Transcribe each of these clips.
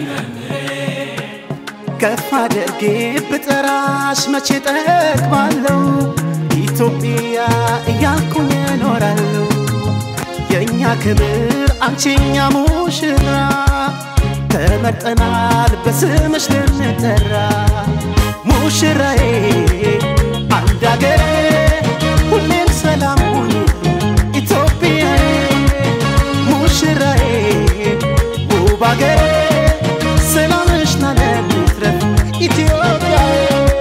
ከፍ አድርጌ ብጠራሽ መቼ ጠግባለሁ ኢትዮጵያ እያልኩኝ እኖራለሁ የእኛ ክብር አንቺኛ ሙሽራ ተመርጠናል በስምሽ ልንጠራ ሙሽራዬ አንድ አገሬ ሁሌም ሰላም ሁኚ ኢትዮጵያዬ ሙሽራዬ ውብ አገሬ ሰላምሽ ናለም ይትረፍ ኢትዮጵያዬ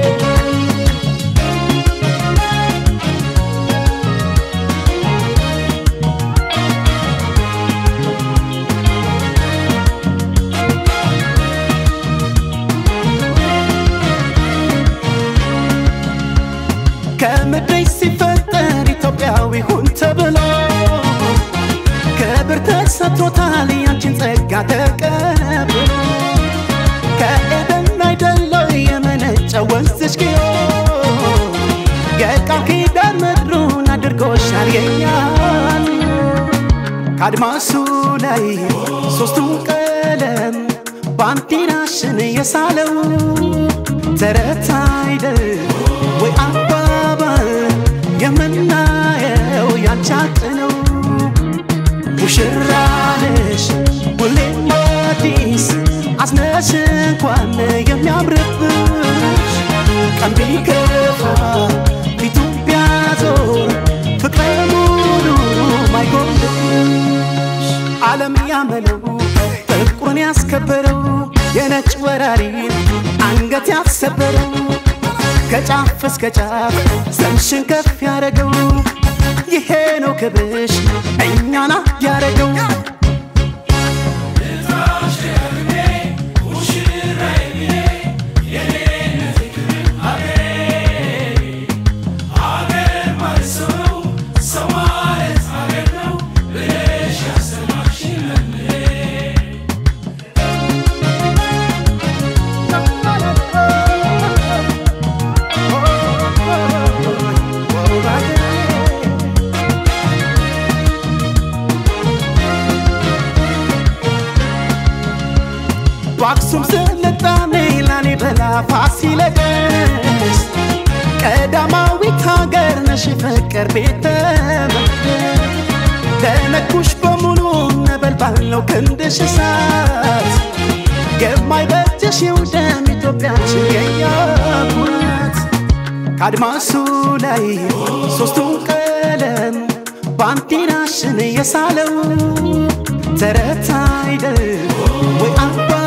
ከምድር ሲፈጠር ኢትዮጵያዊ ሁን ተብሎ ክብር ተሰጥቶታል ያንቺን ጸጋ ተቀብሎ ከኤደን አይደለው የመነጨ ወንዝሽ ግዮ የቃል ኪዳን ምድሩን አድርጎሻል የኛን ከአድማሱ ላይ ሶስቱን ቀለም ባንዲራሽን የሳለው ተረት አይደል ወይ አባባል የምናየው ያንቻት ነው ሙሽራነሽ ሁሌም አዲስ አዝነሽ እንኳን የሚያምርብሽ ቀን ቢከፋ ፊቱ ቢያዞር ፍቅረ ሙሉ ማይጎልሽ ዓለም ያመለው ፍቅሩን ያስከበረው የነጭ ወራሪ አንገት ያሰበረው ከጫፍ እስከ ጫፍ ዘምሽን ከፍ ያረገው ይሄ ነው ክብሽ እኛና ያረገው በአክሱም ስልጣኔ ላሊበላ ፋሲለደስ ቀዳማዊት ሀገር ነሽ ፍቅር ቤተ መቅደስ ለነኩሽ በሙሉ ነበልባል ነው ክንድሽ እሳት የማይበጅሽ ይውደም ኢትዮጵያችን የኛ ኩራት ከአድማሱ ላይ ሶስቱን ቀለም ባንዲራሽን የሳለው ተረት አይደል ወይ አባ